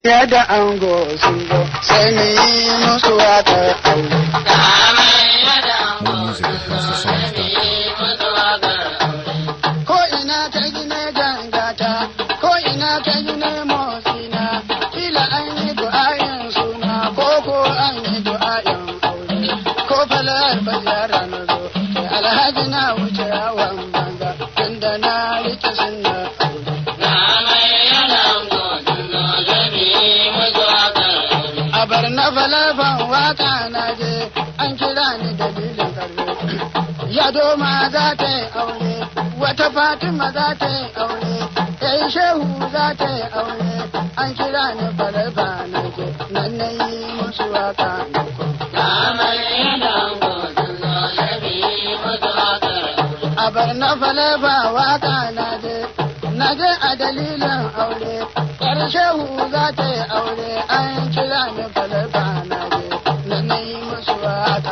Yadda ango sun zo sai ni yi musu waƙar aure. More music at HouseOfSongs.com. Ko ina ta gine gangata, ko ina ta gine motsina, kila an yi du'ayin suna, ko ko an yi du'ayin aure. Ko falar bazara na zo, sai alhaji na wuce yawon banza, tunda na rike sunna aure. A bar na falafan waka na je, an kira ni dalilin karfe. Ya doma za ta yi aure, wata Fatima za ta yi aure, ɗai shehu za ta yi aure, an kira ni falafa na je, nan na yi musu waka. A bar na falafa waka na je, na je a dalilin aure, ƴar shehu za ta yi aure, an kira ni falafa na je, nan na yi musu waka.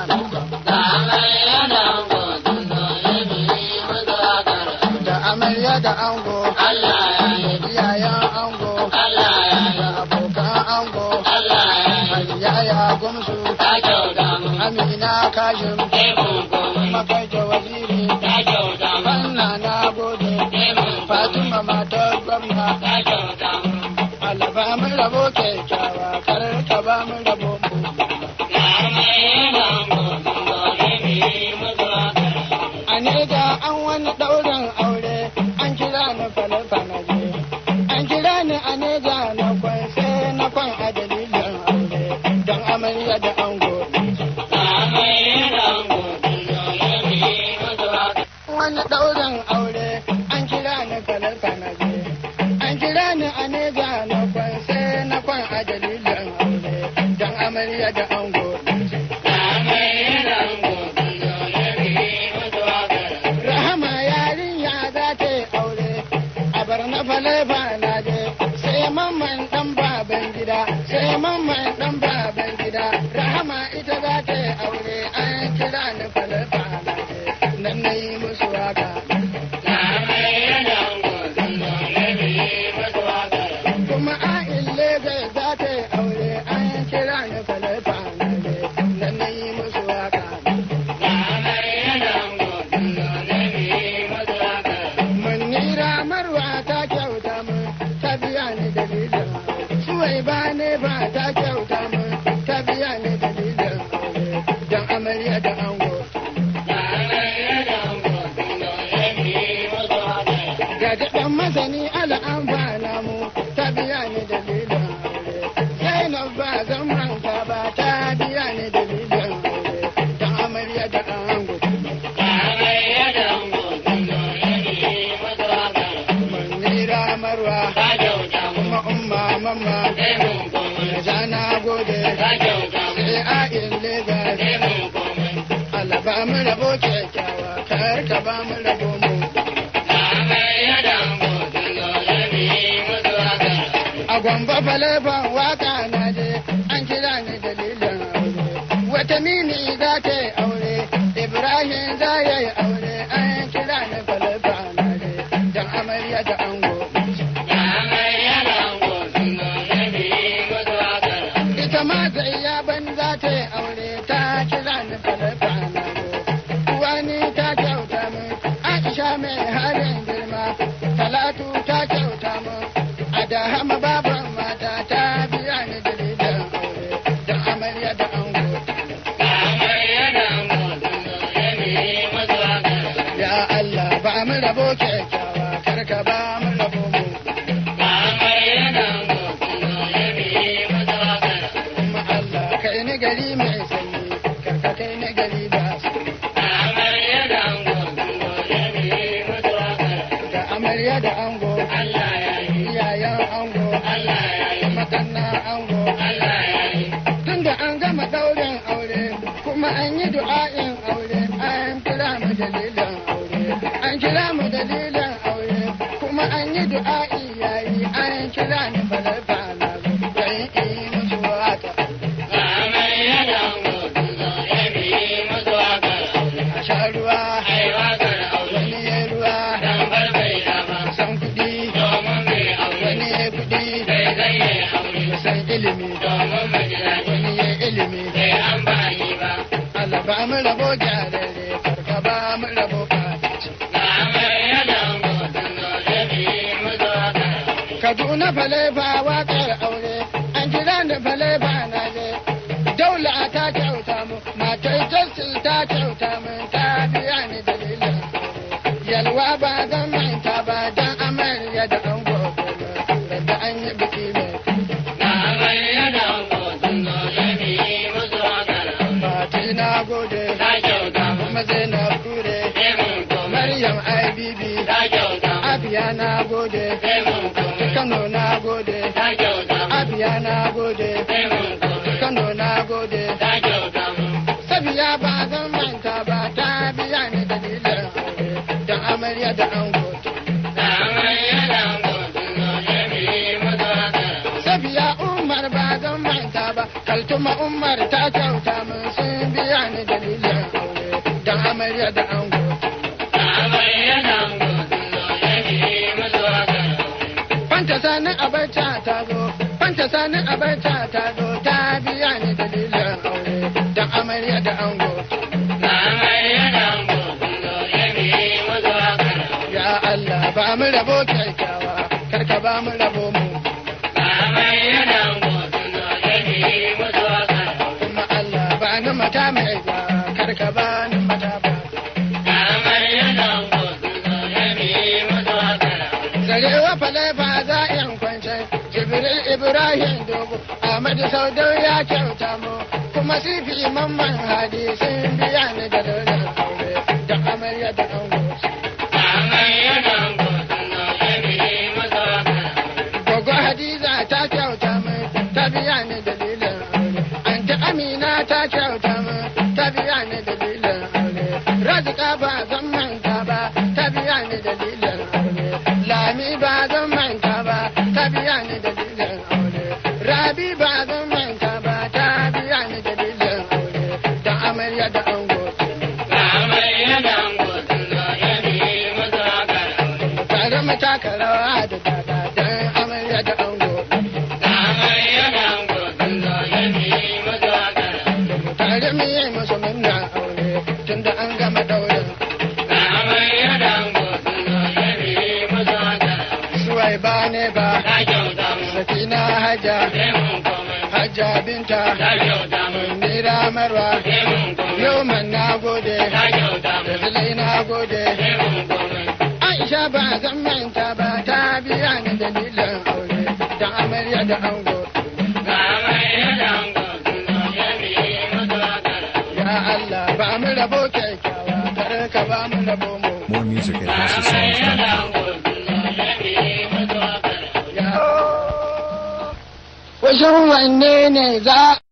Da amarya da ango, iyayen ango, da abokan ango, yaya gumsu, amina kashim, makaita waziri, wannan na gode, fatima matar gwamna, Allah ba mu rabo kyakkyawa, kar ka ba mu rabo mu. A nega an wani ɗaurin aure, an kira ni falafana je. An kira ni a nega na kwan sai na kwan a dalilin aure, don amarya da ango. Wani ɗaurin aure, an kira ni falafana je. An kira ni a nega na kwan sai na kwan a dalilin aure, don amarya da ango. Rahama yarinya za ta yi aure, a bar na falefa na je, sai mamman ɗan baban gida, sai mamman ɗan baban gida, Rahama ita za ta yi aure, an kira ni falefa na je, nan na yi musu waka. Kuma a'in Legas za ta yi aure, an kira ni falefa na je, nan na yi musu waka. Munira Marwa ta kyauta mun ta biya ni dalilin aure. Suwai ba ne ba ta kyauta mun ta biya ni dalilin aure. Dan amarya da ango. Ga daɗan masani ala amfana mu ta biya ni dalilin aure. Zainab ba zan manta ba ta biya ni dalilin aure. Dan amarya da ango. Munira Marwa kuma umma mamma. Da jana gode. Sai a'in Legas. Allah ba mu rabo kyakkyawa, kar ka ba mu rabo mu. A gwamba falefan waka na je, an kira ni dalilin aure. Wata mini za ta yi aure, Ibrahim za ya yi aure, an kira ni falefan na je, don amarya da ango. Ita ma zai ban za ta yi aure, ta kira ni falefan na je. Wani ta kyauta min, Aisha mai halin girma, Talatu ta kyauta min, Adahama baban mata ta biya ni dalilin aure, don amarya da ango. Ya Allah ba mu rabo kyakkyawa, kar ka ba mu rabo mu. Kuma Allah kai ni gari mai sanyi, kar ka kai ni gari ba sanyi. Da amarya da ango, iyayen ango, makannan ango. Tunda an gama ɗaurin aure, kuma an yi du'a'in aure, an kira mu dalilin aure. An kira mu dalilin aure, kuma an yi du'a'i yayi, an kira ni falafa na zo, don in musu waka. A sha ruwa, wani ya ruwa, san kuɗi, wani ya kuɗi, san ilimi domin mu ji daɗi. wani ya ilimi Bai amfani ba. Allah ba mu rabo gyararre karka ba mu rabo ɓaci Ga amarya da ango sun zo jami mu zo karatu. Kaduna falefa waƙar aure an kira da falefa na je daula ta kyauta mu matar justin ta kyauta min ta biya ni dalilin aure yalwa ba zan manta ba dan amarya da an gobe da an yi biki mai Ga amarya da ango sun zo jami mu zo karatu. Fati na gode Ta kyauta mu. kuma Zainab kure Sai mun koma. Maryam IBB Ta kyauta mu. Abiya na gode Sai mun koma. Kano na gode Ta kyauta mu. Abiya na gode Sai mun koma. Kano na gode Ta kyauta mu. Sabiya ba zan manta ba ta biya ni dalilin aure da amarya da ango. Ga amarya da ango sun zo jami mu zo karatu. Sabiya Umar ba zan manta ba Kaltuma Umar ta kyauta min sun biya ni dalilin aure da amarya da ango. Ga amarya da ango sun zo jami mu zo karatu. Fanta sani abarca ta zo, fanta sani abarca ta zo ta biya ni dalilin aure da amarya da ango. Ga amarya da ango sun zo jami mu zo karatu. Ya Allah ba mu rabo kyakkyawa, karka ba mu rabo mu. Ga amarya da ango sun zo jami mu zo karatu. Kuma Allah ba ni mata mai ba, karka ba ni mata ba. Ga amarya da ango sun zo jami mu zo karatu. Zarewa falefa za in kwance, Jibril Ibrahim Dogo, Ahmadu Saudau ya kyauta mu, kuma sifi mamman hadi sun biya ni da dalilin aure da amarya da ango. Ga amarya da ango sun zo jami mu zo karatu. Gogo Hadiza ta kyauta min ta biya ni dalilin aure. Anta Amina ta kyauta min ta biya ni dalilin aure. Razika ba zan manta ba ta biya ni dalilin aure. Lami ba zan manta ba ta biya ni dalilin aure. Rabi ba zan manta ba ta biya ni dalilin aure. Da amarya da ango. Ga amarya da ango sun zo jami mu zo karatu. Tare mu taka rawa da dada dan amarya da ango. Ga amarya da ango sun zo jami mu zo karatu. tare mu yi musu murna aure tunda an gama daurin Ga amarya da ango sun zo jami mu zo karatu. suwai ba ne ba Ta kyauta mu. sakina hajja Sai mun koma. hajja binta Ta kyauta mu. nira marwa Sai mun koma. yau man na gode Ta kyauta mu. da zulai na gode Sai mun koma. aisha ba zan manta ba ta biya ni dalilin aure da amarya da ango Ga amarya da ango sun zo jami mu zo karatu. ya allah ba mu rabo kyakkyawa kar ka ba mu rabo mu More music at Ga amarya da HouseOfSongs.com. ango sun zo jami mu zo karatu. ya Washin wanne ne za